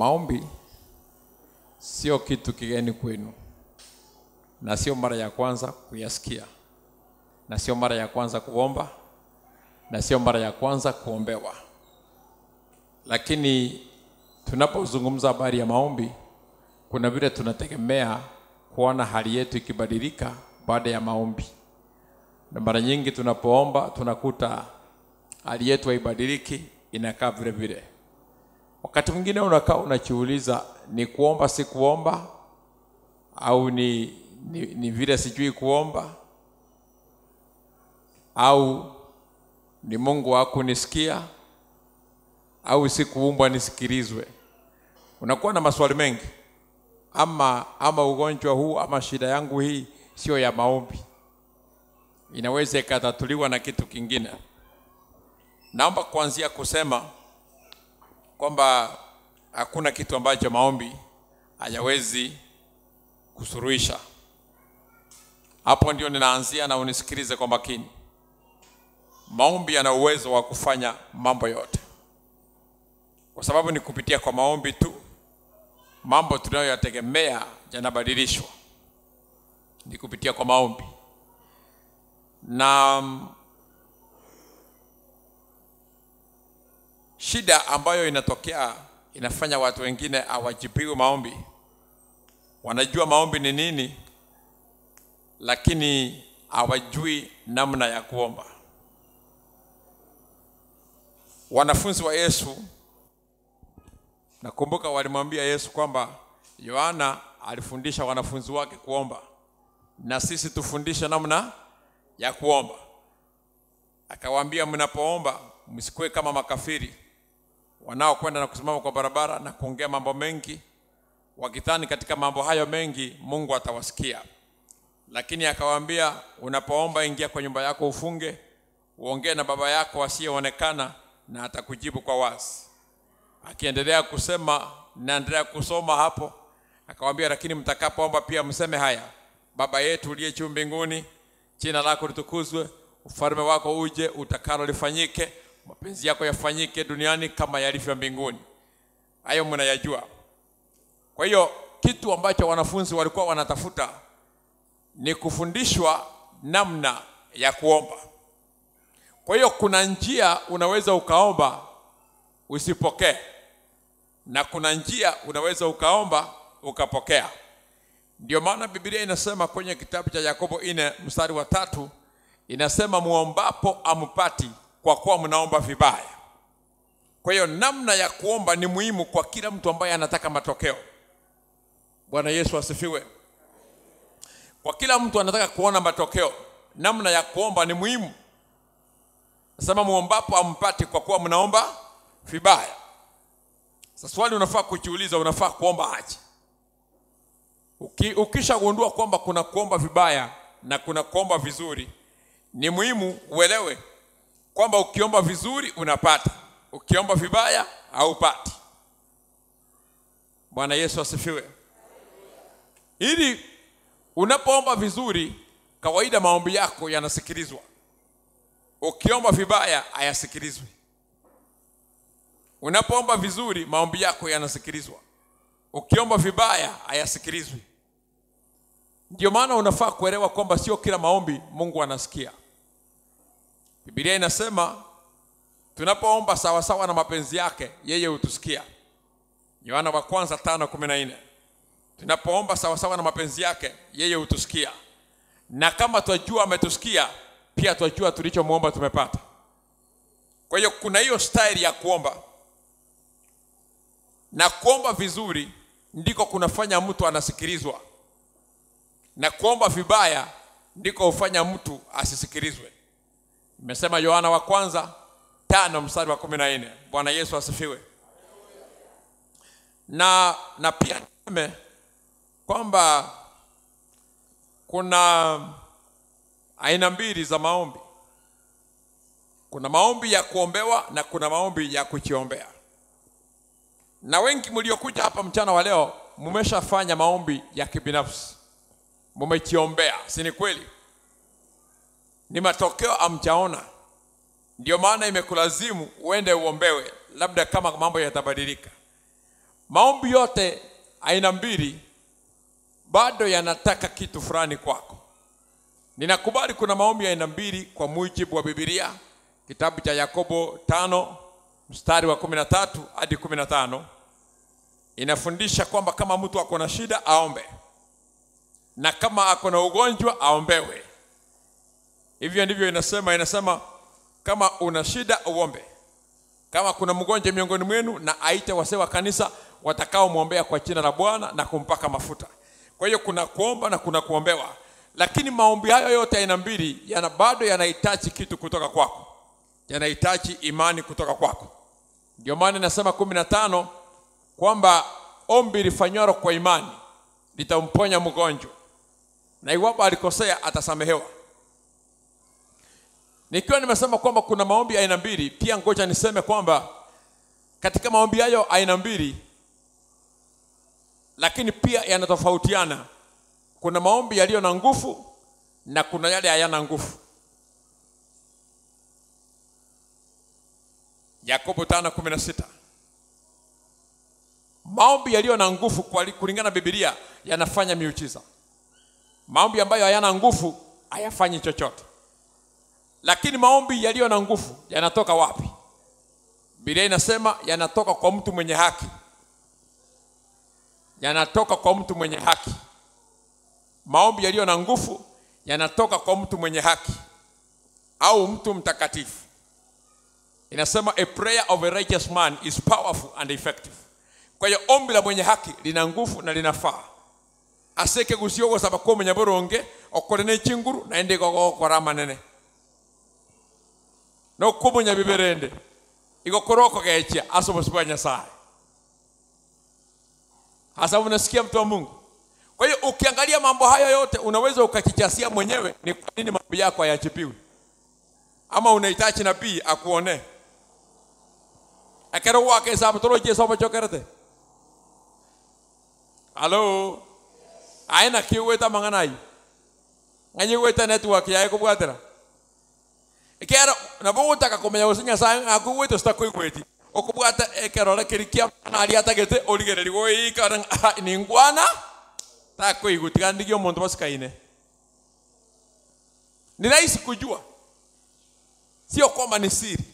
Maombi sio kitu kigeni kwenu, na sio mara ya kwanza kuyasikia, na sio mara ya kwanza kuomba, na sio mara ya kwanza kuombewa. Lakini tunapozungumza habari ya maombi, kuna vile tunategemea kuona hali yetu ikibadilika baada ya maombi, na mara nyingi tunapoomba tunakuta hali yetu haibadiliki, inakaa vile vile. Wakati mwingine unakaa unajiuliza, ni kuomba si kuomba, au ni, ni, ni vile sijui kuomba, au ni Mungu hakunisikia, au sikuumbwa nisikilizwe. Unakuwa na maswali mengi, ama ama ugonjwa huu ama shida yangu hii sio ya maombi, inaweza ikatatuliwa na kitu kingine. Naomba kuanzia kusema kwamba hakuna kitu ambacho maombi hayawezi kusuruhisha. Hapo ndio ninaanzia, na unisikilize kwa makini. Maombi yana uwezo wa kufanya mambo yote, kwa sababu ni kupitia kwa maombi tu mambo tunayoyategemea yanabadilishwa, ni kupitia kwa maombi na shida ambayo inatokea inafanya watu wengine hawajibiwi maombi. Wanajua maombi ni nini, lakini hawajui namna ya kuomba. Wanafunzi wa Yesu, nakumbuka walimwambia Yesu kwamba Yohana alifundisha wanafunzi wake kuomba, na sisi tufundishe namna ya kuomba. Akawaambia, mnapoomba msikuwe kama makafiri wanaokwenda na kusimama kwa barabara na kuongea mambo mengi, wakidhani katika mambo hayo mengi Mungu atawasikia. Lakini akawaambia, unapoomba ingia kwa nyumba yako, ufunge, uongee na baba yako asiyeonekana, na atakujibu kwa wazi. Akiendelea kusema, naendelea kusoma hapo, akawaambia, lakini mtakapoomba pia mseme haya: Baba yetu uliye juu mbinguni, jina lako litukuzwe, ufalme wako uje, utakalo lifanyike mapenzi yako yafanyike duniani kama yalivyo mbinguni. Hayo mnayajua. Kwa hiyo kitu ambacho wanafunzi walikuwa wanatafuta ni kufundishwa namna ya kuomba. Kwa hiyo kuna njia unaweza ukaomba usipokee, na kuna njia unaweza ukaomba ukapokea. Ndio maana Biblia inasema kwenye kitabu cha Yakobo ine mstari wa tatu inasema muombapo ampati kwa kuwa mnaomba vibaya. Kwa hiyo namna ya kuomba ni muhimu kwa kila mtu ambaye anataka matokeo. Bwana Yesu asifiwe. Kwa kila mtu anataka kuona matokeo, namna ya kuomba ni muhimu. Nasema muombapo ampati kwa kuwa mnaomba vibaya. Sasa swali unafaa kujiuliza, unafaa kuomba aje? Uki, ukishagundua kwamba kuna kuomba vibaya na kuna kuomba vizuri, ni muhimu uelewe kwamba ukiomba vizuri unapata, ukiomba vibaya haupati. Bwana Yesu asifiwe. Ili unapoomba vizuri, kawaida maombi yako yanasikilizwa. Ukiomba vibaya hayasikilizwi. Unapoomba vizuri, maombi yako yanasikilizwa. Ukiomba vibaya hayasikilizwi. Ndio maana unafaa kuelewa kwamba sio kila maombi Mungu anasikia. Biblia inasema tunapoomba sawasawa na mapenzi yake yeye hutusikia. Yohana wa kwanza tano kumi na nne. Tunapoomba sawasawa na mapenzi yake yeye hutusikia, na kama twajua ametusikia, pia twajua tulichomwomba tumepata. Kwa hiyo kuna hiyo staili ya kuomba, na kuomba vizuri ndiko kunafanya mtu anasikilizwa, na kuomba vibaya ndiko hufanya mtu asisikilizwe. Nimesema Yohana wa kwanza tano mstari wa kumi na nne. Bwana Yesu asifiwe. Na, na pia niseme kwamba kuna aina mbili za maombi. Kuna maombi ya kuombewa na kuna maombi ya kujiombea. Na wengi mliokuja hapa mchana wa leo mmeshafanya maombi ya kibinafsi, mmejiombea, si ni kweli? Ni matokeo amjaona, ndio maana imekulazimu uende uombewe, labda kama mambo yatabadilika. maombi yote aina mbili bado yanataka kitu fulani kwako ninakubali kuna maombi ya aina mbili kwa mujibu wa bibilia kitabu cha yakobo tano mstari wa kumi na tatu hadi kumi na tano inafundisha kwamba kama mtu ako na shida aombe na kama ako na ugonjwa aombewe hivyo ndivyo inasema inasema kama una shida uombe kama kuna mgonjwa miongoni mwenu na aite wasee wa kanisa watakaomwombea kwa jina la bwana na kumpaka mafuta kwa hiyo kuna kuomba na kuna kuombewa lakini maombi hayo yote aina mbili yana bado yanahitaji kitu kutoka kwako yanahitaji imani kutoka kwako ndio maana inasema kumi na tano kwamba ombi lifanywalo kwa imani litamponya mgonjwa na iwapo alikosea atasamehewa nikiwa nimesema kwamba kuna maombi aina mbili pia ngoja niseme kwamba katika maombi hayo aina mbili lakini pia yanatofautiana kuna maombi yaliyo na nguvu na kuna yale hayana nguvu yakobo tano kumi na sita maombi yaliyo na nguvu kwa- kulingana na bibilia yanafanya miujiza maombi ambayo hayana nguvu hayafanyi chochote lakini maombi yaliyo na nguvu yanatoka wapi bibilia inasema yanatoka kwa mtu mwenye haki yanatoka kwa mtu mwenye haki maombi yaliyo na nguvu yanatoka kwa mtu mwenye haki au mtu mtakatifu inasema a prayer of a righteous man is powerful and effective kwa hiyo ombi la mwenye haki lina nguvu na linafaa aseke gusiogosaba kumenya boronge okore n'ekinguru naende igogokora amanene nokumunya biberende igokora okogechia ase obosi bwa nyasaye hasa unasikia mtu wa mungu kwa hiyo ukiangalia mambo haya yote unaweza ukajichasia mwenyewe ni kwa nini mambo yako hayajibiwi ama unahitaji nabii akuonee ekero gwake saba toro jesu obochokerete halo aina kiugwita mang'anayi ng'anyi gwita network yae kubwatira ekero nabo gotaka kumenya gose nyasaye ng'akugwite sitakwigweti okubwata ekerore keri kia nari atagete origereri goikara ningwana takwigwa tigandigia omonto basikaine ni rahisi kujua sio kwamba ni siri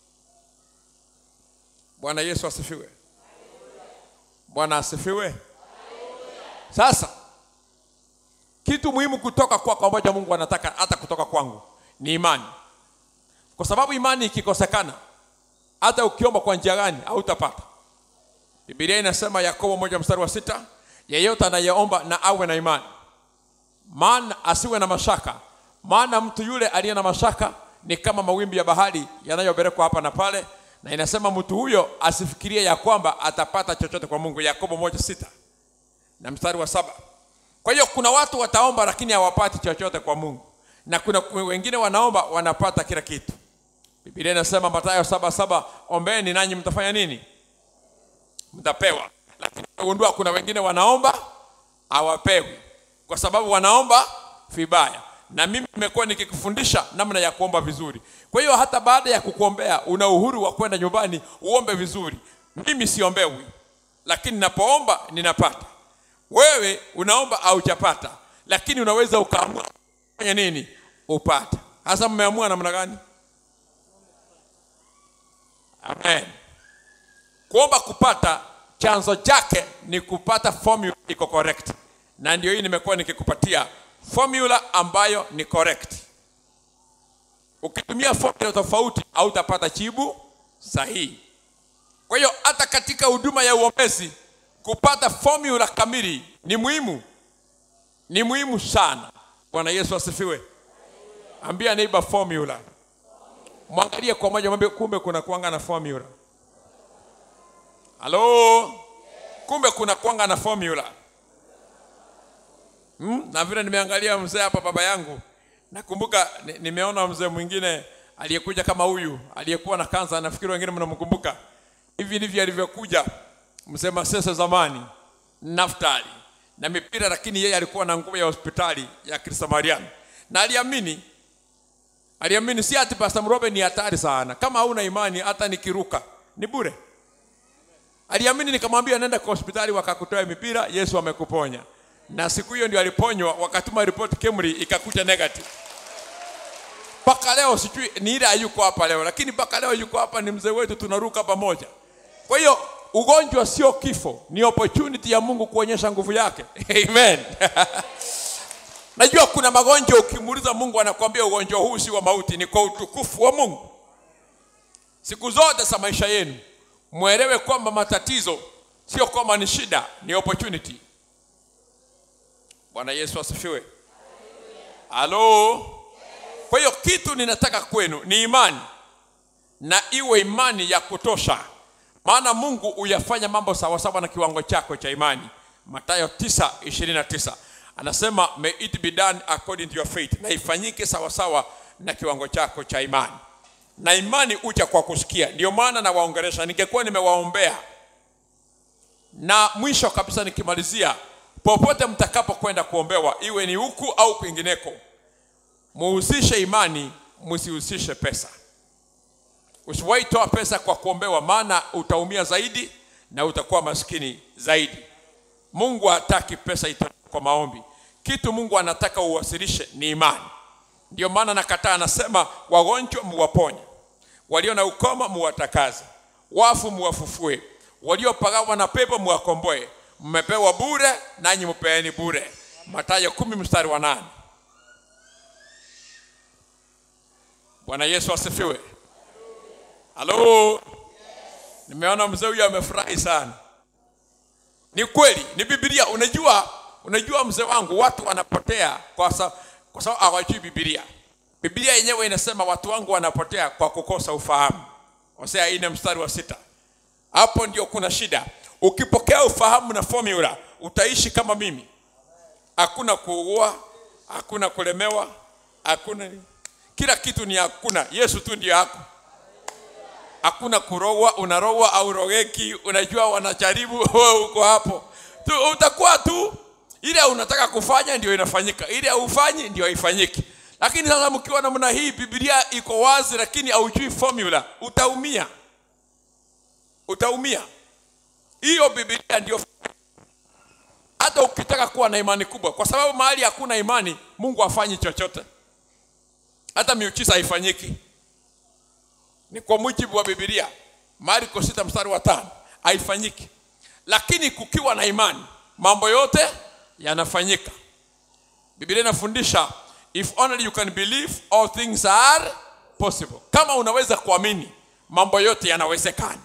bwana yesu asifiwe bwana asifiwe sasa kitu muhimu kutoka kwako ambacho mungu anataka hata kutoka kwangu ni imani kwa sababu imani ikikosekana hata ukiomba kwa njia gani hautapata bibilia inasema yakobo moja mstari wa sita yeyote anayeomba na awe na imani maana asiwe na mashaka maana mtu yule aliye na mashaka ni kama mawimbi ya bahari yanayopelekwa hapa na pale na inasema mtu huyo asifikirie ya kwamba atapata chochote kwa mungu yakobo moja sita na mstari wa saba kwa hiyo kuna watu wataomba lakini hawapati chochote kwa mungu na kuna wengine wanaomba wanapata kila kitu biblia inasema matayo saba saba ombeni nanyi mtafanya nini mtapewa lakini gundua kuna wengine wanaomba hawapewi kwa sababu wanaomba vibaya na mimi nimekuwa nikikufundisha namna ya kuomba vizuri kwa hiyo hata baada ya kukuombea una uhuru wa kwenda nyumbani uombe vizuri mimi siombewi lakini napoomba ninapata wewe unaomba haujapata lakini unaweza ukaamua fanya nini upata hasa mmeamua namna gani amen kuomba kupata chanzo chake ni kupata formula iko correct na ndio hii nimekuwa nikikupatia formula ambayo ni correct ukitumia formula tofauti hautapata jibu sahihi kwa hiyo hata katika huduma ya uombezi kupata formula kamili ni muhimu ni muhimu sana bwana yesu asifiwe ambia neighbor formula mwangalie kwa moja mwambie kumbe kuna kuanga na formula halo kumbe kuna kuanga na formula hmm? na vile nimeangalia mzee hapa baba yangu nakumbuka ni- nimeona mzee mwingine aliyekuja kama huyu aliyekuwa na kansa nafikiri wengine mnamkumbuka hivi ndivyo alivyokuja mzee masese zamani naftali na mipira lakini yeye alikuwa na nguo ya hospitali ya kristamariani na aliamini aliamini si ati pastor mrobe ni hatari sana kama hauna imani hata nikiruka ni bure aliamini nikamwambia nenda kwa hospitali wakakutoa mipira yesu amekuponya na siku hiyo ndio aliponywa wakatuma ripoti kemri ikakuta negative mpaka leo sijui ni ile hayuko hapa leo lakini mpaka leo yuko hapa ni mzee wetu tunaruka pamoja kwa hiyo ugonjwa sio kifo ni opportunity ya mungu kuonyesha nguvu yake amen najua kuna magonjwa ukimuuliza mungu anakuambia ugonjwa huu si wa mauti ni kwa utukufu wa mungu siku zote za maisha yenu mwelewe kwamba matatizo sio kwamba ni shida ni opportunity bwana yesu asifiwe halo kwa hiyo kitu ninataka kwenu ni imani na iwe imani ya kutosha maana mungu huyafanya mambo sawasawa na kiwango chako cha imani matayo 9:29 anasema may it be done according to your faith na ifanyike sawasawa na kiwango chako cha imani na imani ucha kwa kusikia ndio maana nawaongeresha ningekuwa nimewaombea na mwisho kabisa nikimalizia popote mtakapokwenda kuombewa iwe ni huku au kwingineko muhusishe imani msihusishe pesa usiwahi toa pesa kwa kuombewa maana utaumia zaidi na utakuwa maskini zaidi mungu hataki pesa itoke kwa maombi kitu mungu anataka uwasilishe ni imani ndio maana nakataa anasema wagonjwa muwaponye walio na ukoma muwatakaze wafu muwafufue waliopagawa na pepo muwakomboe mmepewa bure nanyi mupeeni bure matayo kumi mstari wa nane bwana yesu asifiwe halo nimeona mzee huyu amefurahi sana ni kweli ni bibilia unajua unajua mzee wangu watu wanapotea kwa sababu kwa sababu hawajui bibilia bibilia yenyewe inasema watu wangu wanapotea kwa kukosa ufahamu hosea ine mstari wa sita hapo ndio kuna shida ukipokea ufahamu na formula utaishi kama mimi hakuna kuugua hakuna kulemewa hakuna kila kitu ni hakuna yesu tu ndio hako hakuna kurogwa unarogwa au rogeki unajua wanajaribu wewe uko hapo tu, utakuwa tu ile unataka kufanya ndio inafanyika ile haufanyi ndio haifanyiki lakini sasa mkiwa namna hii biblia iko wazi lakini haujui formula utaumia utaumia hiyo biblia ndio hata ukitaka kuwa na imani kubwa kwa sababu mahali hakuna imani mungu hafanyi chochote hata miujiza haifanyiki ni kwa mujibu wa bibilia marko sita mstari wa tano haifanyiki lakini kukiwa na imani mambo yote yanafanyika bibilia inafundisha if only you can believe all things are possible kama unaweza kuamini mambo yote yanawezekana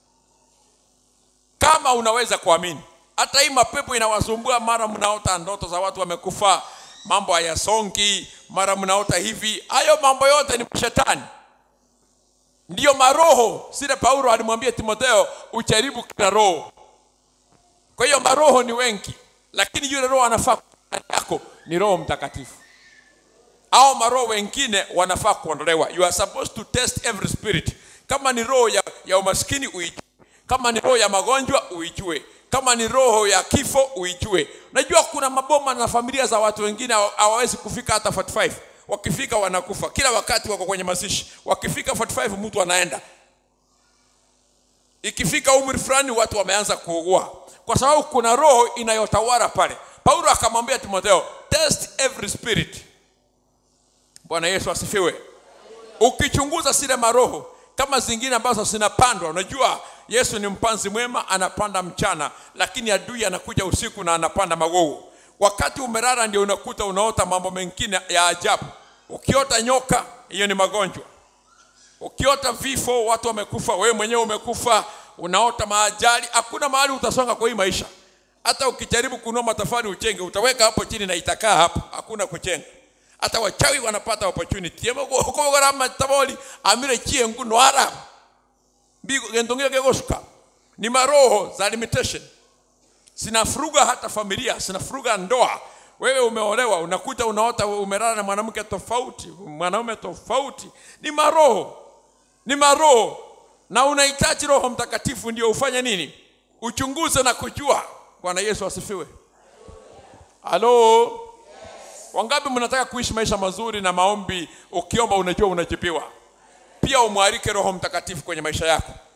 kama unaweza kuamini hata hii mapepo inawasumbua mara mnaota ndoto za watu wamekufa mambo hayasongi mara mnaota hivi hayo mambo yote ni shetani ndiyo maroho sile paulo alimwambia timotheo ujaribu kila roho kwa hiyo maroho ni wengi lakini yule roho anafaa yako ni roho mtakatifu au maroho wengine wanafaa kuondolewa you are supposed to test every spirit kama ni roho ya, ya umaskini uijue kama ni roho ya magonjwa uijue kama ni roho ya kifo uijue unajua kuna maboma na familia za watu wengine hawawezi kufika hata 45 wakifika wanakufa kila wakati wako kwenye mazishi wakifika 45 mtu anaenda ikifika umri fulani watu wameanza kuugua kwa sababu kuna roho inayotawala pale paulo akamwambia timotheo test every spirit bwana yesu asifiwe ukichunguza zile maroho kama zingine ambazo zinapandwa unajua yesu ni mpanzi mwema anapanda mchana lakini adui anakuja usiku na anapanda magogo wakati umelala ndio unakuta unaota mambo mengine ya ajabu ukiota nyoka hiyo ni magonjwa ukiota vifo watu wamekufa wewe mwenyewe umekufa unaota maajali hakuna mahali utasonga kwa hii maisha hata ukijaribu kunua matafari uchenge utaweka hapo chini na itakaa hapo hakuna kuchenga hata wachawi wanapata opportunity yemokogorama taboli amire chiengu nwara mbigo gendongea gegoshuka ni maroho za limitation zinafuruga hata familia zinafuruga ndoa wewe umeolewa unakuta unaota umelala na mwanamke tofauti mwanaume tofauti ni maroho ni maroho na unahitaji roho mtakatifu ndio ufanye nini uchunguze na kujua bwana yesu asifiwe halo yes. wangapi mnataka kuishi maisha mazuri na maombi ukiomba unajua unajibiwa pia umwalike roho mtakatifu kwenye maisha yako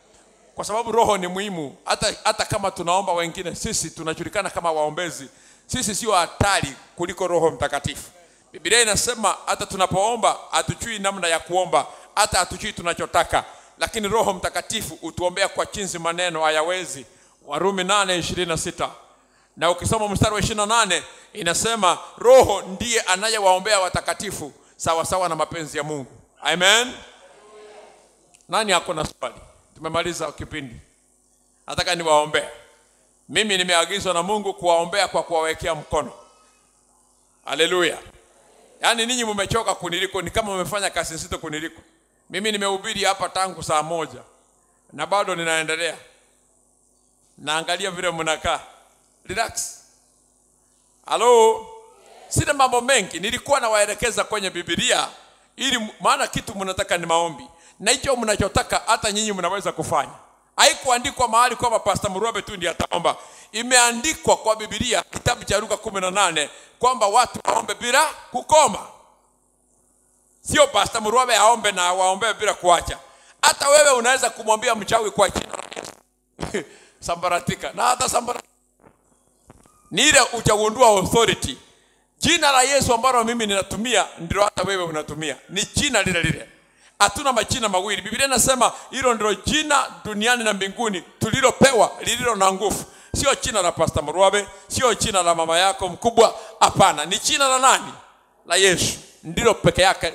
kwa sababu roho ni muhimu hata, hata kama tunaomba wengine sisi tunajulikana kama waombezi sisi sio hatari kuliko roho mtakatifu biblia inasema hata tunapoomba hatujui namna ya kuomba hata hatujui tunachotaka lakini roho mtakatifu hutuombea kwa chinzi maneno hayawezi warumi 8:26 na ukisoma mstari wa 28 inasema roho ndiye anayewaombea watakatifu sawa sawa na mapenzi ya mungu amen nani ako na swali tumemaliza kipindi nataka niwaombee mimi nimeagizwa na mungu kuwaombea kwa kuwawekea mkono haleluya yaani ninyi mmechoka kuniliko ni kama mmefanya kazi nzito kuniliko mimi nimehubiri hapa tangu saa moja na bado ninaendelea naangalia vile mnakaa relax halo sina mambo mengi nilikuwa nawaelekeza kwenye bibilia ili maana kitu mnataka ni maombi na hicho mnachotaka hata nyinyi mnaweza kufanya haikuandikwa mahali kwamba pasta mruabe tu ndiye ataomba imeandikwa kwa bibilia kitabu cha luka kumi na nane kwamba watu waombe bila kukoma sio pasta mruabe aombe na waombee bila kuacha hata wewe unaweza kumwambia mchawi kwa jina la Yesu sambaratika na hata sambaratika ni ile uchagundua authority jina la yesu ambalo mimi ninatumia ndilo hata wewe unatumia ni jina lile lile hatuna majina mawili biblia inasema hilo ndilo jina duniani na mbinguni tulilopewa lililo na nguvu sio jina la pasta mrwabe sio jina la mama yako mkubwa hapana ni jina la nani la yesu ndilo peke yake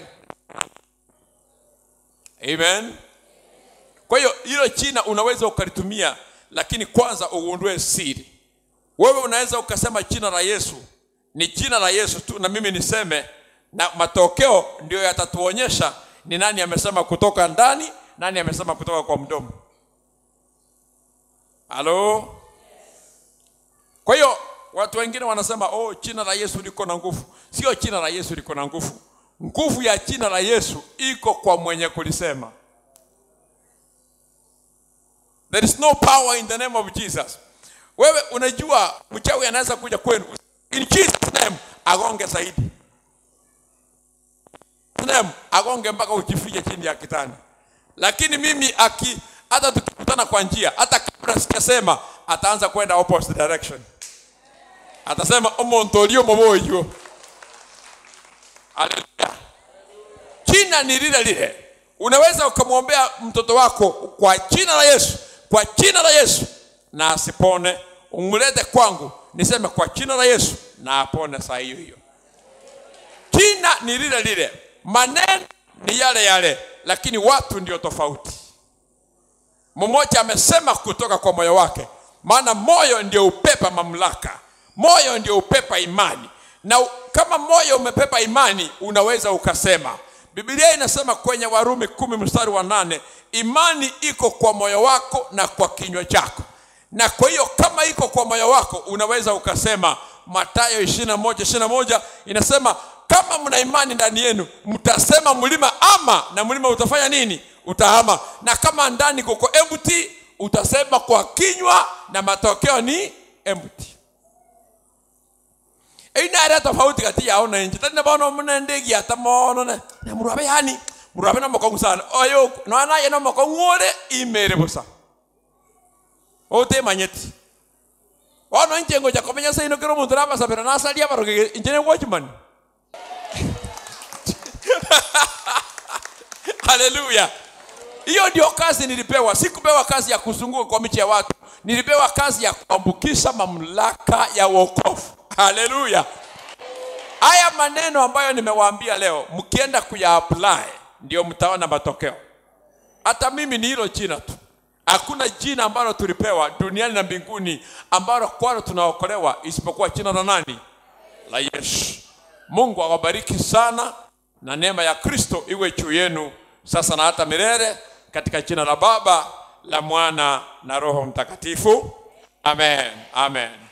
amen kwa hiyo hilo jina unaweza ukalitumia lakini kwanza ugundue siri wewe unaweza ukasema jina la yesu ni jina la yesu tu na mimi niseme na matokeo ndio yatatuonyesha ni nani amesema kutoka ndani nani amesema kutoka kwa mdomo halo kwa hiyo watu wengine wanasema oh jina la yesu liko na nguvu sio jina la yesu liko na nguvu nguvu ya jina la yesu iko kwa mwenye kulisema there is no power in the name of jesus wewe unajua mchawi anaweza kuja kwenu in jesus name agonge zaidi name agonge mpaka ujifiche chini ya kitanda lakini mimi aki hata tukikutana kwa njia hata kabla sijasema ataanza kwenda opposite direction atasema omuntu oli omuboyo haleluya jina ni lile lile unaweza ukamwombea mtoto wako kwa jina la yesu kwa jina la yesu na asipone umlete kwangu niseme kwa jina la yesu na apone saa hiyo hiyo jina ni lile lile maneno ni yale yale lakini watu ndio tofauti mmoja amesema kutoka kwa moyo wake maana moyo ndio upepa mamlaka moyo ndio upepa imani na u- kama moyo umepepa imani unaweza ukasema biblia inasema kwenye warumi kumi mstari wa nane imani iko kwa moyo wako na kwa kinywa chako na kwa hiyo kama iko kwa moyo wako unaweza ukasema matayo 21 21 inasema kama mna imani ndani yenu mtasema mlima ama na mlima utafanya nini utahama na kama ndani kuko empty utasema kwa kinywa na matokeo ni empty inare tofauti kati yao na nje tani bono muna ndegi ata mono na na murabe yani murabe na mokongu sana oyo no ana ye no mokongu ore imere busa ote manyeti ono nje ngo jakomenya sai no kero muntu raba sabera na salia baroge injene watchman haleluya hiyo ndio kazi nilipewa sikupewa kazi ya kuzunguka kwa michi ya watu nilipewa kazi ya kuambukisha mamlaka ya wokovu haleluya haya maneno ambayo nimewaambia leo mkienda kuyaapply ndio mtaona matokeo hata mimi ni hilo jina tu hakuna jina ambalo tulipewa duniani na mbinguni ambalo kwalo tunaokolewa isipokuwa jina la nani la yesu mungu awabariki sana na neema ya kristo iwe juu yenu sasa na hata milele katika jina la baba la mwana na roho mtakatifu amen amen